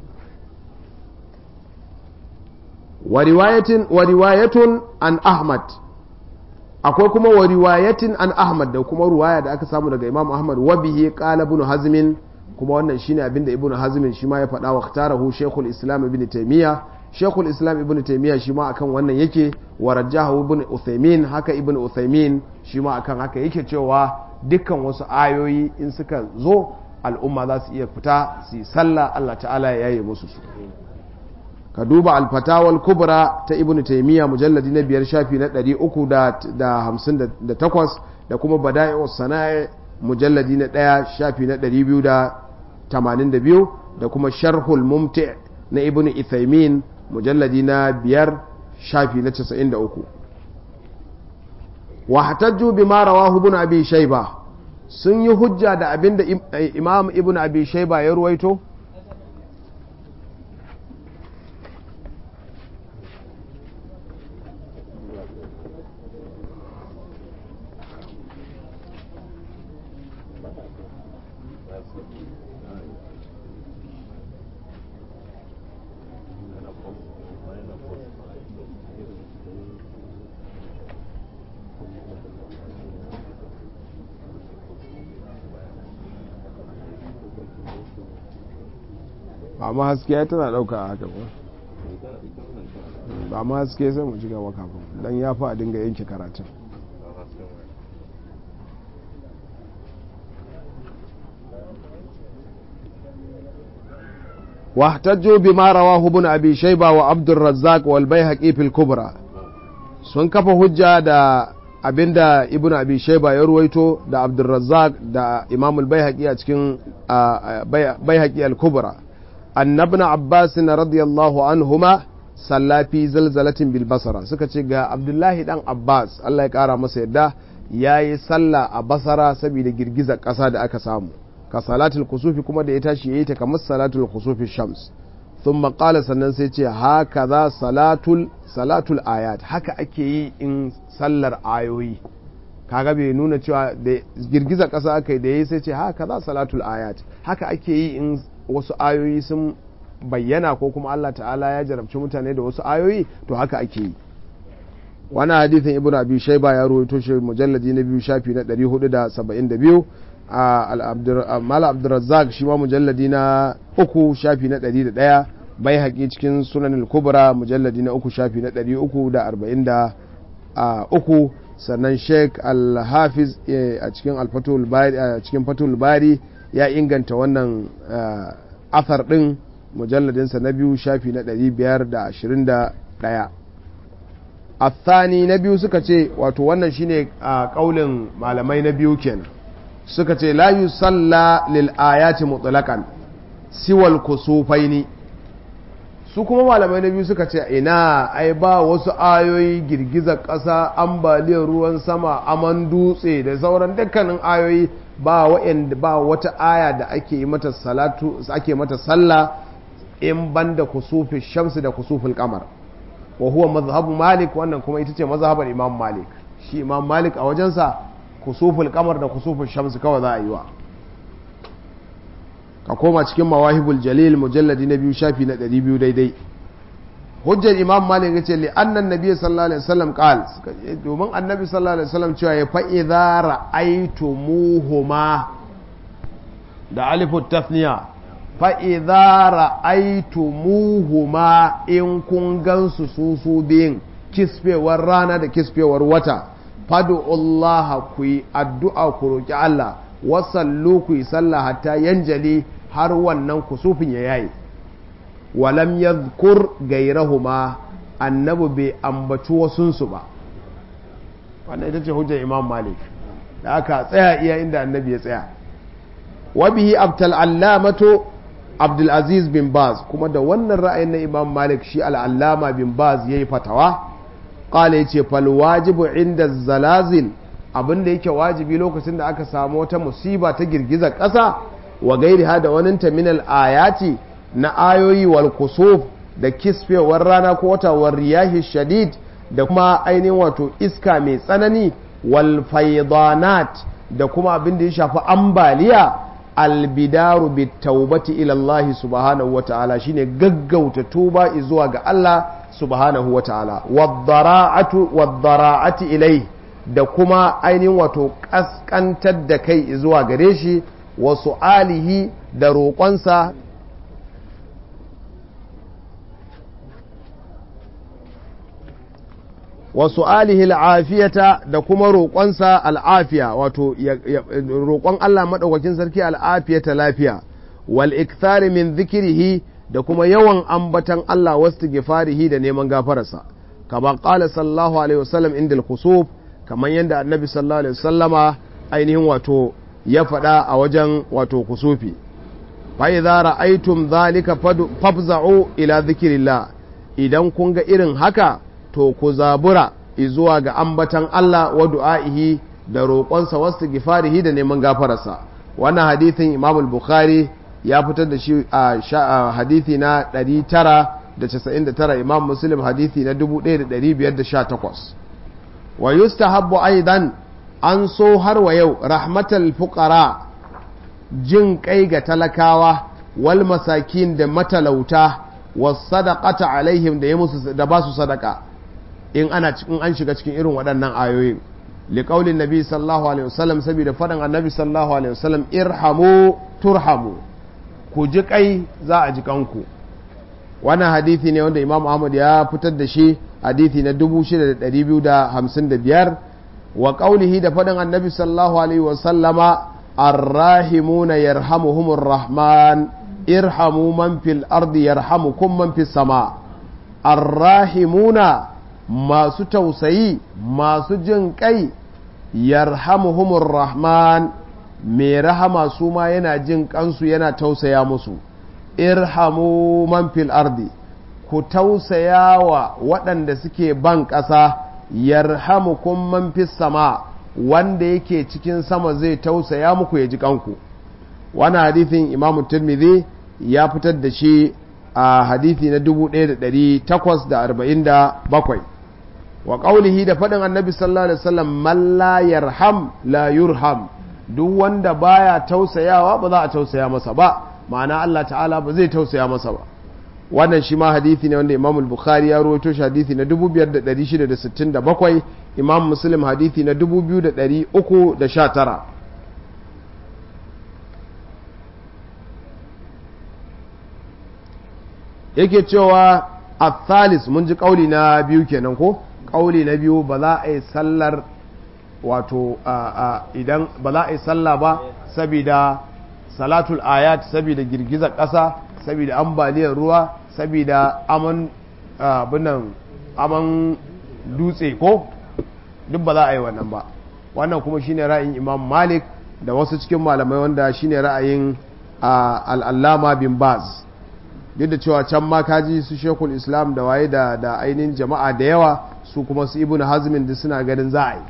wa riwayatun an ahmad akwai kuma wa riwayatin an ahmad da kuma ruwaya da aka samu daga imam ahmad wa bihi qala ibn hazmin kuma wannan shine abinda ibn hazmin shi ma ya faɗa wa ikhtarahu shaykhul islam ibn taymiya shaykhul islam ibn taymiya shi ma akan wannan yake wa rajjahu ibn uthaymin haka ibn uthaymin shi ma akan haka yake cewa dukkan wasu ayoyi in suka zo al'umma za su iya fita su yi sallah Allah ta'ala ya yaye musu su ka duba alfatawal kubra ta ibn taimiyya mujalladi na biyar shafi na 358 da kuma bada'i'u sana'i mujalladi na ɗaya shafi na 282 da kuma sharhul mumti na ibn ithaimin mujalladi na biyar shafi na 93 wa hatajju bima rawahu ibn abi shayba sun yi hujja da abinda imam ibn abi shayba ya ruwaito amma haske ya tana dauka a haka ba ba ma haske sai mu shiga makafin don ya fi a dinga yanke karatun واحتجوا بما رواه ابن ابي شيبه وعبد الرزاق والبيهقي في الكبرى sun kafa hujja da abinda ibn abi shayba ya ruwaito da abdurrazzaq da imam al-baihaqi a cikin baihaqi al-kubra annabna abbas radiyallahu anhuma salla fi zalzalatin bil basara suka ce ga abdullahi dan abbas Allah ya kara masa yadda yayi sallah a basara saboda girgizar kasa da aka samu ka salatul kusufi kuma da ya tashi yayi ta kamar salatul kusufi shams thumma qala sannan sai ce haka za salatul salatul ayat haka ake yi in sallar ayoyi kaga bai nuna cewa da girgiza ƙasa aka yi da yi sai ce haka za salatul ayat haka ake yi in wasu ayoyi sun bayyana ko kuma Allah ta'ala ya jarabci mutane da wasu ayoyi to haka ake yi wani hadithin ibn abi shaiba ya rawaito shi mujalladi na biyu shafi na 472 a mala abdurrazzaq shi ma mujalladi na uku shafi na 101 bai haƙi cikin sunan kubra mujalladi na uku shafi na 343 sannan sheik al-hafiz a cikin al-fatul bari a cikin fatul bari ya inganta wannan athar din mujalladinsa na biyu shafi na 521 athani na biyu suka ce wato wannan shine a kaulin malamai na biyu kenan suka ce la yusalla lil ayati mutlaqan siwal kusufaini su kuma malamai na biyu suka ce ina ai ba wasu ayoyi girgizar ƙasa ambaliyar ruwan sama aman dutse da sauran dukkanin ayoyi ba wa'anda ba wata aya da ake yi mata salatu ake mata sallah in banda kusufi shamsi da kusufin kamar wa huwa mazhabu malik wannan kuma ita ce mazhabar imam malik shi imam malik a wajensa kusuful kamar da kusuful shamsi kawai za a yi wa ka koma cikin mawahibul jalil mujalladi na biyu shafi na 200 daidai hujjar imam malik yace li annan nabi sallallahu alaihi wasallam qal domin annabi sallallahu alaihi wasallam cewa ya fa idza ra'aytumuhuma da alifu tathniya fa idza ra'aytumuhuma in kun gansu su su biyin kisfewar rana da kisfewar wata fadu Allah ku yi addu'a ku roki Allah wasallu ku yi sallah hatta yanjali har wannan kusufin ya yayi walam yadhkur gairahuma annabi bai ambaci wasunsu ba wannan ita ce hujjar imam malik da aka tsaya iya inda annabi ya tsaya wabihi abtal allamatu abdulaziz bin baz kuma da wannan ra'ayin na imam malik shi al'allama bin baz ya yi fatawa ƙala ya ce falwajibu inda zalazil abinda yake wajibi lokacin da aka samu wata musiba ta girgizar ƙasa wa gairi ha da waninta minal ayati na ayoyi wal kusuf da kisfewar rana ko wata war riyahi shadid da kuma ainihin wato iska mai tsanani wal faidanat da kuma abin da ya shafi ambaliya albidaru bi taubati ila Allah subhanahu wa ta'ala shine gaggauta tuba zuwa ga Allah subhanahu wa ta'ala waddara'ati ilai da kuma ainihin wato kaskantar da kai zuwa gare shi wasu alihi da roƙonsa wasu alihi al'afiyata da kuma roƙonsa al'afiya wato roƙon Allah maɗaukakin sarki al'afiyata lafiya wal ikthari min zikirihi da kuma yawan ambatan Allah wasu gifarihi da neman gafararsa kama ƙala sallallahu alaihi wasallam inda al-kusuf kamar yadda annabi sallallahu alaihi wasallama ainihin wato ya faɗa a wajen wato kusufi fa idza ra'aytum dhalika fafza'u ila dhikrillah idan kun ga irin haka to ku zabura zuwa ga ambatan Allah wa du'a'ihi da roƙonsa wasu gifarihi da neman gafararsa wannan hadithin Imam al-Bukhari ya fitar da shi a hadithi na 999 Imam Muslim hadithi na 1518 wa yustahabbu aidan an so har wa yau rahmatal fuqara jin kai ga talakawa wal masakin da matalauta was sadaqata alaihim da ya musu da ba su sadaka in ana cikin an shiga cikin irin waɗannan ayoyin liƙaulin nabi sallallahu alaihi wasallam saboda faɗin annabi sallallahu alaihi wasallam irhamu turhamu ku ji kai za a ji kanku wannan hadithi ne wanda imam ahmad ya fitar da shi hadithi na 6255 wa ƙaulihi da faɗin annabi sallallahu alaihi wasallama arrahimuna yarhamuhumur rahman irhamu man fil ardi yarhamukum man fis sama arrahimuna masu tausayi masu jin kai yarhamuhumur rahman mai rahama su ma yana jin kansu yana tausaya musu irhamu man fil ardi ku tausaya wa waɗanda suke ban ƙasa yarhamukum man fis sama wanda yake cikin sama zai tausaya muku ya ji kanku wani hadithin imamu tirmidhi ya fitar da shi a hadithi na 1847 wa ƙaulihi da faɗin annabi sallallahu alaihi wasallam man la yarham la yurham duk wanda baya tausayawa ba za a tausaya masa ba ma'ana Allah ta'ala ba zai tausaya masa ba wannan shi ma hadithi ne wanda Imam Bukhari ya rawaito shi hadithi na 5667 Imam Muslim hadithi na 2319 yake cewa athalis mun ji kauli na biyu kenan ko kauli na biyu ba za a yi sallar wato idan ba za a yi sallah ba saboda salatul ayat saboda girgizar ƙasa saboda ambaliyar ruwa saboda aman abinan aman dutse ko duk ba za a yi wannan ba wannan kuma shine ra'ayin imam malik da wasu cikin malamai wanda shine ra'ayin al'allama bin baz duk da cewa can ma kaji su shekul islam da waye da da ainihin jama'a da yawa su kuma su ibn hazmin da suna ganin za a yi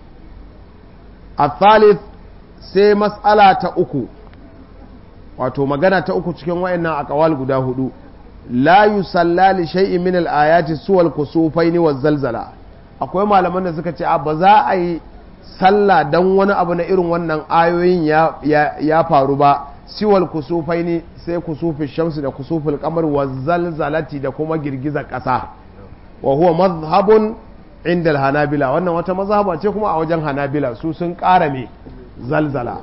a thalith sai matsala ta uku wato magana ta uku cikin wayannan akawal guda hudu la yusalla li shay'in min al-ayati suwal kusufaini wa zalzala akwai malaman da suka ce a ba za a yi sallah dan wani abu na irin wannan ayoyin ya, ya faru ba siwal kusufaini sai kusufin shamsu da kusufin kamar wa zalzalati da kuma girgizar ƙasa wa huwa mazhabun inda hanabila wannan wata mazhaba ce kuma a wajen hanabila su sun ƙara me zalzala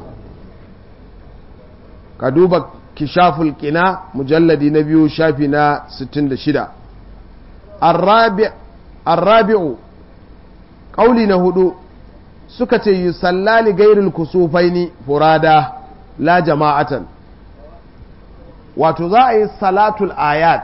ka duba kishaful qina mujalladi na biyu shafi na 66 arrabi'u ƙauli na hudu suka ce yi sallali gairil kusufaini furada la jama'atan wato za a yi salatul ayat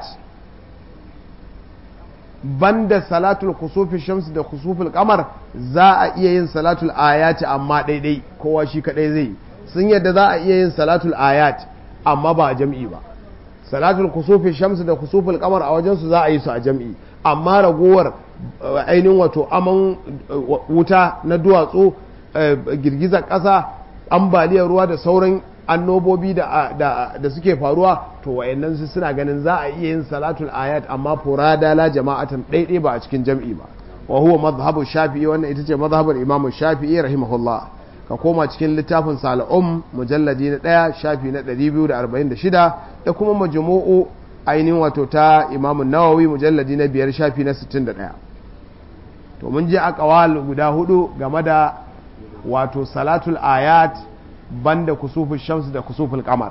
banda salatul kusufi shamsu da kusufin kamar za a iya yin salatul ayat amma daidai kowa shi kadai zai sun yadda za a iya yin salatul ayat amma ba a jam'i ba salatul kusufi shamsu da kusufin kamar a wajensu za a yi su a jam'i amma ragowar ainihin wato aman wuta na duwatsu girgizar ƙasa ambaliyar ruwa da sauran annobobi da suke faruwa to wayannan su suna ganin za a iya yin salatul ayat amma furada la jama'atan ɗaiɗai ba a cikin jam'i ba wa huwa madhhabu shafi'i wannan ita ce madhhabar imam shafi'i rahimahullah ka koma cikin littafin sal'um mujalladi na ɗaya shafi na 246 da kuma majmu'u ainihin wato ta imam nawawi mujalladi na biyar shafi na 61 to mun je aqwal guda hudu game da wato salatul ayat banda kusufin shamsu da kusufin kamar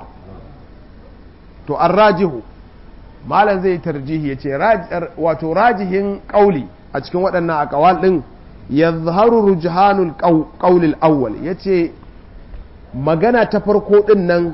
to an rajihu malam zai tarjihi ya ce wato rajihin ƙauli a cikin waɗannan akawal ɗin ya zaharu rujhanul ƙaulil awwal ya ce magana ta farko ɗin nan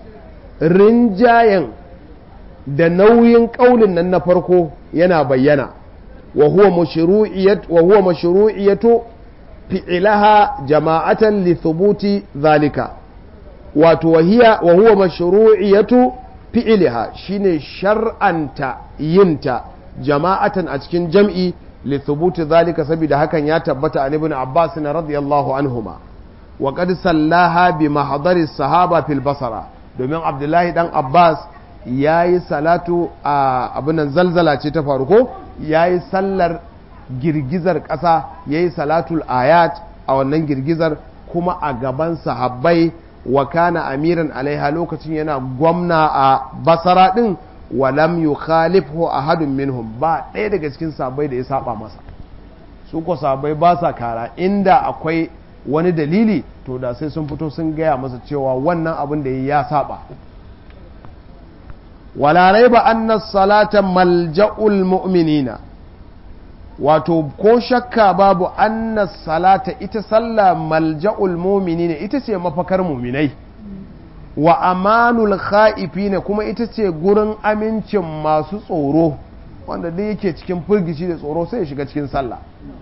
rinjayen da nauyin ƙaulin nan na farko yana bayyana wa huwa mashru'iyatu fi'ilaha jama'atan li thubuti zalika wato wahiya wa huwa mashru'iyatu fi'liha shine shar'anta yinta jama'atan a cikin jam'i li thubuti zalika saboda hakan ya tabbata an ibn Abbas radiyallahu anhuma wa qad sallaha bi mahdari sahaba fil basara domin Abdullahi dan Abbas yayi salatu a abunan zalzala ce ta faruko yayi sallar girgizar ƙasa ya yi salatul ayat a wannan girgizar kuma a gaban sahabbai wa kana amiran alaiha lokacin yana gwamna a basara ɗin walam yu khalifhu ahadun minhum ba ɗaya daga cikin sahabbai da ya saba masa su ko sahabbai ba sa kara inda akwai wani dalili to da sai sun fito sun gaya masa cewa wannan abin da ya saba wala raiba anna salata malja'ul mu'minina wato ko shakka babu anna salata ita sallah malja'ul mumini ne ita ce mafakar muminai wa amanul kha'ifina kuma ita ce gurin amincin masu tsoro wanda duk yake cikin firgici da tsoro sai ya shiga cikin sallah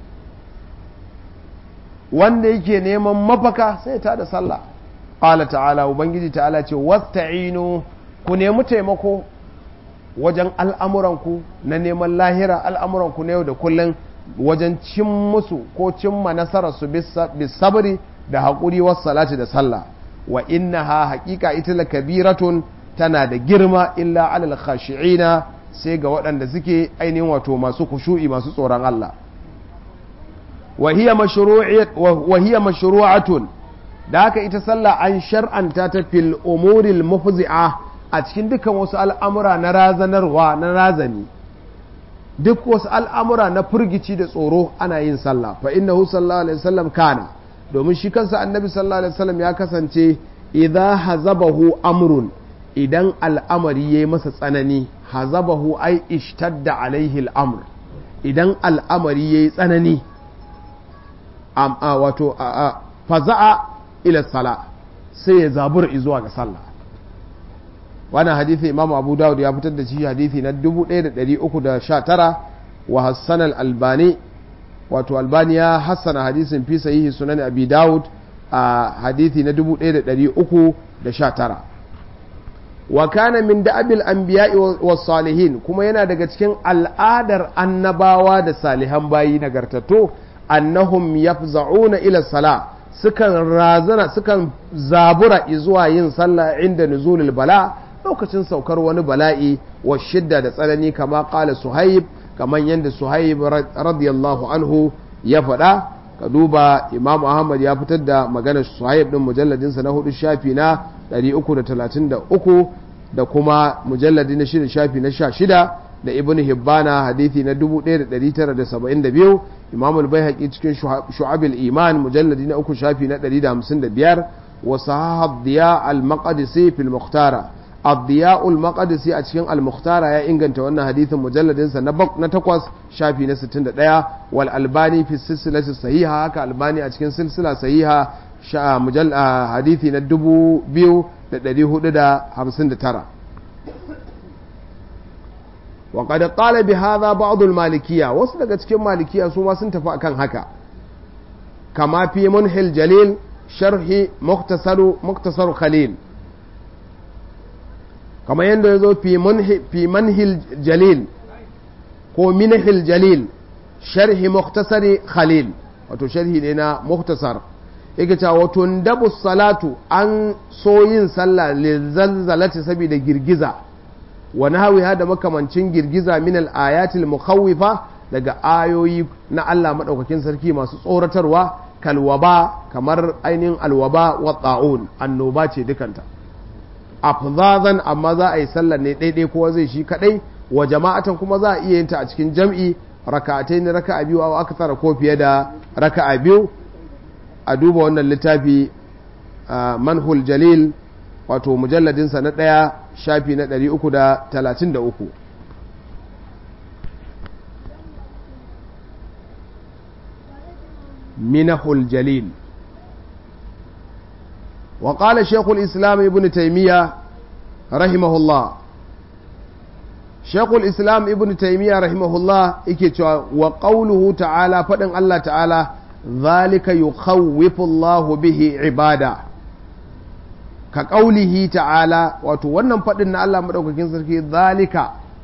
wanda yake neman mafaka sai ta da sallah qala ta'ala ubangiji ta'ala ce wasta'inu ku nemi taimako wajen al'amuranku na neman lahira al'amuranku na yau da kullum wajen cin musu ko cimma nasararsu bisabri da haƙuri wasu salati da sallah wa inna ha haƙiƙa ita la kabiratun tana da girma illa alal khashi'ina sai ga waɗanda suke ainihin wato masu kushu'i masu tsoron Allah wa hiya mashru'atun da haka ita sallah an shar'anta ta fil umuril mufzi'a a cikin dukkan wasu al'amura na razanarwa na razani duk wasu al'amura na firgici da tsoro ana yin sallah fa innahu sallallahu alaihi wasallam kana domin shi kansa annabi sallallahu alaihi wasallam ya kasance idza hazabahu amrun idan al'amari yayi masa tsanani hazabahu ai ishtadda alaihi al'amr idan al'amari yayi tsanani wato faza'a ila sala sai ya zabura zuwa ga sallah wannan hadithi imam abu dawud ya fitar da shi hadithi na 1319 wa hassan al-albani wato albani ya hassana hadisin fi sahihi sunan abi dawud a hadithi na 1319 wa kana min da'abil anbiya'i was salihin kuma yana daga cikin al'adar annabawa da salihan bayi nagartattu annahum yafza'una ila salah sukan razana sukan zabura zuwa yin sallah inda nuzulul bala lokacin saukar wani bala'i wa shidda da tsanani kama kala suhaib kamar yadda suhaib radiyallahu anhu ya faɗa ka duba imam ahmad ya fitar da maganar suhaib din mujalladinsa na hudu shafi na 333 da kuma mujalladi na shida shafi na sha shida da ibn hibbana hadithi na 1972 imam al-baihaqi cikin shu'abil iman mujalladi na uku shafi na 155 wa sahih diya al-maqdisi fil mukhtara الضياء المقدسي a cikin al-mukhtara ya inganta wannan hadithin mujalladin sa na na takwas shafi na 61 wal albani fi silsilati sahiha haka albani a cikin silsila sahiha mujall hadithi na 2459 wa qad qala bi hadha ba'd al-malikiyya wasu daga cikin malikiyya su ma sun tafi akan haka kama fi munhil jalil sharhi muktasaru muktasar khalil kamar yadda ya zo fi manhil jalil ko minhil jalil sharhi muktasari khalil wato sharhi ne na muktasar yake cewa wato dabu salatu an so yin sallah lilzalzalati saboda girgiza wani hawi da makamancin girgiza min al-ayatil mukhawwifa daga ayoyi na Allah madaukakin sarki masu tsoratarwa kalwaba kamar ainihin alwaba wa ta'un annoba ce dukanta afzazan amma za a yi sallar ne daidai kowa zai shi kadai wa jama'atan kuma za a iya yin ta a cikin jam'i raka'atai ne raka'a biyu a aka tsara ko fiye da raka'a biyu a duba wannan littafi manhul jalil wato mujalladinsa na ɗaya shafi na 333 minahul jalil وقال شيخ الإسلام ابن تيمية رحمه الله شيخ الإسلام ابن تيمية رحمه الله إكتوى وقوله تعالى فدن الله تعالى ذلك يخوف الله به عباده كقوله تعالى وتوانا فدن الله مدوككين سركي ذلك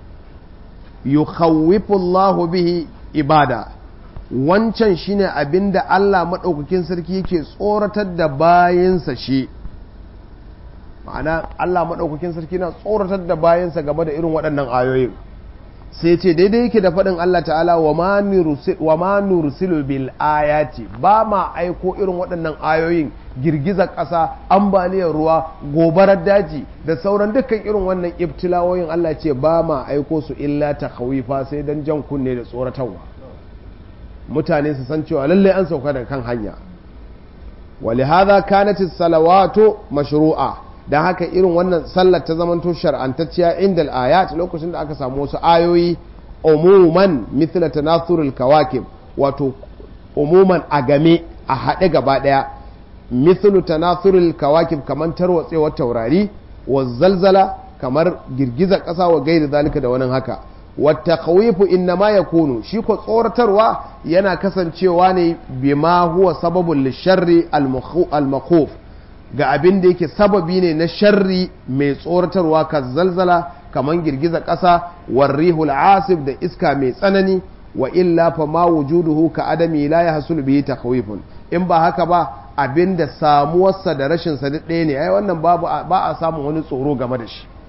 يخوف الله به عباده wancan shine abin da Allah maɗaukakin sarki yake tsoratar da bayansa shi ma'ana Allah maɗaukakin sarki na tsoratar da bayansa game da irin waɗannan ayoyin sai ce daidai yake da faɗin Allah ta'ala wa ma nursilu bil ayati ba ma aiko irin waɗannan ayoyin girgizar ƙasa ambaliyar ruwa gobarar daji da sauran dukkan irin wannan ibtilawoyin Allah ce ba ma aiko su illa ta sai dan jan kunne da tsoratarwa mutane su san cewa lallai an sauka daga kan hanya wali hadha kanat salawatu mashru'a dan haka irin wannan sallar ta zamanto shar'antacciya inda al-ayat lokacin da aka samu wasu ayoyi umuman mithla tanathurul kawakib wato umuman a game a haɗe gaba ɗaya mithlu tanathurul kawakib kamar tarwatsewar taurari wa zalzala kamar girgizar ƙasa wa gairi zalika da wani haka wata kawifu inna ma ya kunu shi ko tsoratarwa yana kasancewa ne bima huwa sababin lisharri al-makhuf ga abin da yake sababi ne na sharri mai tsoratarwa ka zalzala kamar girgiza ƙasa warrihul asif da iska mai tsanani wa illa fa ma wujuduhu ka adami la yahsul bihi takhwifun in ba haka ba abin da samuwarsa da rashin sa ɗaya ne ai wannan babu ba a samun wani tsoro game da shi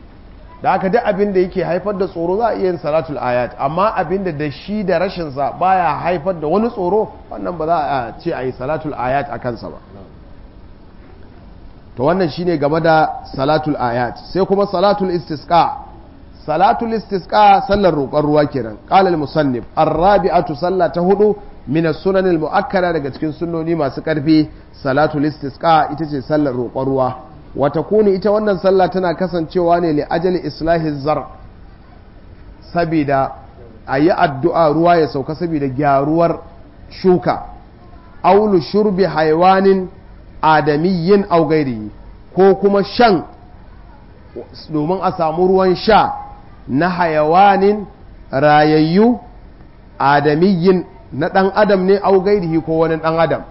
da haka duk abin da yake haifar da tsoro za a iya yin salatul ayat amma abin da da shi da rashinsa baya haifar da wani tsoro wannan ba za a ce a yi salatul ayat a kansa ba to wannan shine game da salatul ayat sai kuma salatul istisqa salatul istisqa sallar roƙon ruwa kenan qala al-musannif ar-rabi'atu salla ta hudu min as-sunan al-mu'akkada daga cikin sunnoni masu karfi salatul istisqa ita ce sallar roƙon ruwa wata kuni ita wannan sallah tana kasancewa ne li ajali islahi zar sabida ayi addu'a ruwa ya sauka sabida gyaruwar shuka aulu shurbi haiwanin adamiyyin au gairi ko kuma shan domin a samu ruwan sha na hayawanin rayayyu adamiyyin na ɗan adam ne au gairihi ko wani ɗan adam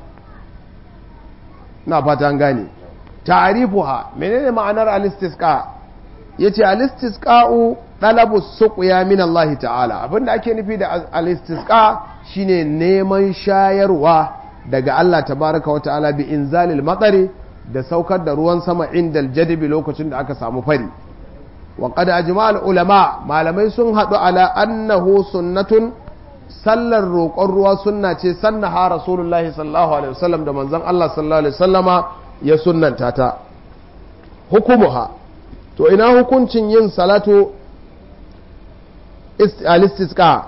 na fata gane ta'arifuha menene ma'anar alistisqa yace alistisqa'u talabu suqya min Allah ta'ala abinda ake nufi da alistisqa shine neman shayarwa daga Allah tabaraka wa ta'ala bi inzalil matsari da saukar da ruwan sama indal jadibi lokacin da aka samu fari wa qad ajma'al ulama malamai sun hadu ala annahu sunnatun sallar roƙon ruwa sunna ce sannaha rasulullahi sallallahu alaihi wasallam da manzon Allah sallallahu alaihi wasallama ya sunnanta ta hukumuha to ina hukuncin yin salatu al-istisqa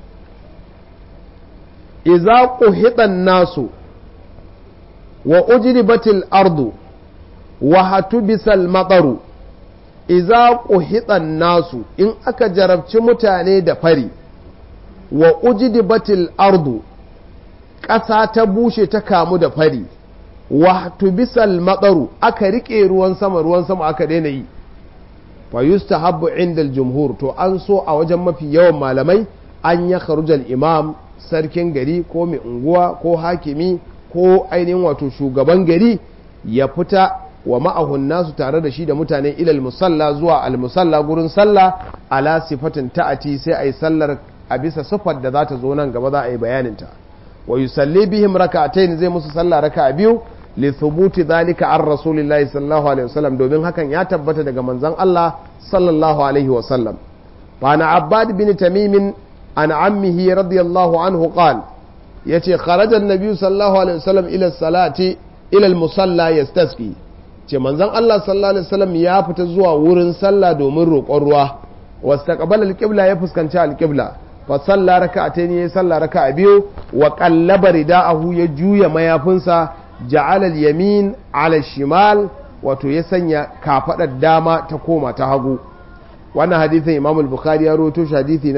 idza quhita nasu wa ujribatil ardu wa hatubisal mataru idza quhita nasu in aka jarabci mutane da fari wa ujribatil ardu ƙasa ta bushe ta kamu da fari wa tubisal matsaru aka rike ruwan sama ruwan sama aka daina yi fa yustahabbu inda jumhur to an so a wajen mafi yawan malamai an ya kharujal imam sarkin gari ko mai unguwa ko hakimi ko ainihin wato shugaban gari ya fita wa ma'ahun nasu tare da shi da mutane ilal musalla zuwa al musalla gurin sallah ala sifatin ta'ati sai a yi sallar a bisa sifar da za ta zo nan gaba za a yi bayaninta wa yusalli bihim raka'atayn zai musu sallah raka'a biyu li thubuti dhalika an rasulillahi sallallahu alaihi wasallam domin hakan ya tabbata daga manzon Allah sallallahu alaihi wasallam fa na abbad bin tamim an ammihi radiyallahu anhu qal yace kharaja an-nabi sallallahu alaihi wasallam ila salati ila al-musalla yastasqi ce manzon Allah sallallahu alaihi wasallam ya fita zuwa wurin sallah domin roƙon ruwa wastaqbala al-qibla ya fuskanci al-qibla fa salla raka'atayn ya salla raka'a biyu wa qallaba rida'ahu ya juya mayafinsa ja'ala al-yamin 'ala shimal wato ya sanya kafadar dama ta koma ta hagu wannan hadisin Imam al-Bukhari ya rawaito shi hadisi na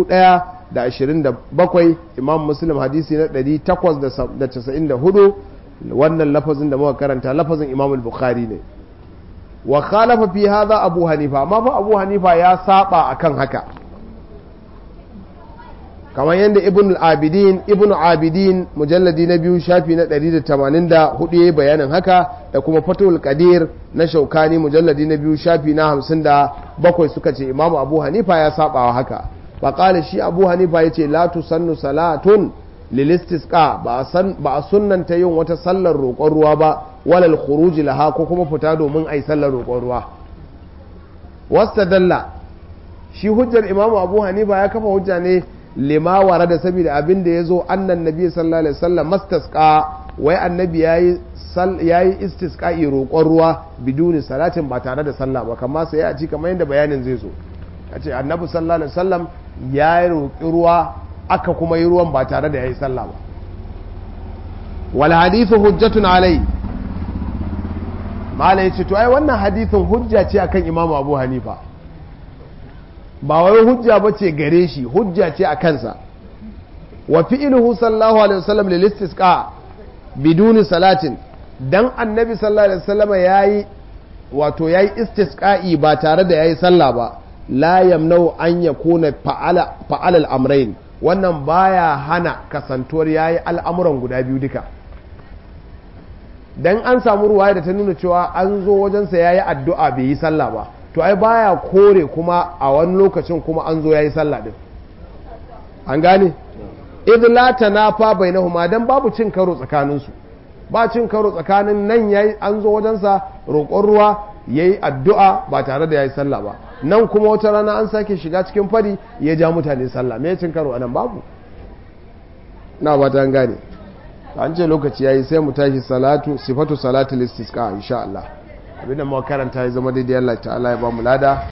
1027 Imam Muslim hadisi na 894 wannan lafazin da muka karanta lafazin Imam al-Bukhari ne wa khalafa fi hadha Abu Hanifa amma fa Abu Hanifa ya saba akan haka kamar yadda ibn abidin ibn abidin mujalladi na biyu shafi na 184 ya bayanin haka da kuma fatul qadir na shaukani mujalladi na biyu shafi na 57 suka ce imamu abu hanifa ya saba haka faƙali shi abu hanifa ya ce la tusannu salatun lilistisqa ba a sunnanta yin wata sallar roƙon ruwa ba walal khuruji laha ko kuma fita domin a yi sallar roƙon ruwa wasta dalla shi hujjar imamu abu hanifa ya kafa hujja ne lima wara da saboda abin da ya zo annan nabi sallallahu alaihi wasallam mastasqa wai annabi yayi yayi istisqa'i roƙon ruwa biduni salatin ba tare da sallah ba kamar sai a ci kamar yadda bayanin zai zo a ce annabi sallallahu alaihi wasallam ya roƙi ruwa aka kuma yi ruwan ba tare da yayi sallah ba wal hadithu hujjatun alai malai ce to ai wannan hadithin hujja ce akan imamu abu hanifa ba wai hujja ba ce gare shi hujja ce a kansa wa fi'iluhu sallallahu alaihi wasallam lil istisqa biduni salatin dan annabi sallallahu alaihi wasallam yayi wato yayi istisqa'i ba tare da yayi sallah ba la yamnau an yakuna fa'ala fa'ala al-amrayn wannan baya hana kasantuwar yayi al'amuran guda biyu duka dan an samu ruwaya da ta nuna cewa an zo wajensa yayi addu'a bai yi sallah ba to ai baya kore kuma a wani lokacin kuma an zo yayi sallah din an gane idh la tanafa bainahuma dan babu cin karo tsakanin su ba cin karo tsakanin nan yayi an zo wajen sa roƙon ruwa yayi addu'a ba tare da yayi sallah ba nan kuma wata rana an sake shiga cikin fari ya ja mutane sallah me cin karo anan babu na ba ta gane an ce lokaci yayi sai mu tashi salatu sifatu salatul istisqa insha Allah abinda mu karanta ya zama daidai Allah ta'ala ya ba mu lada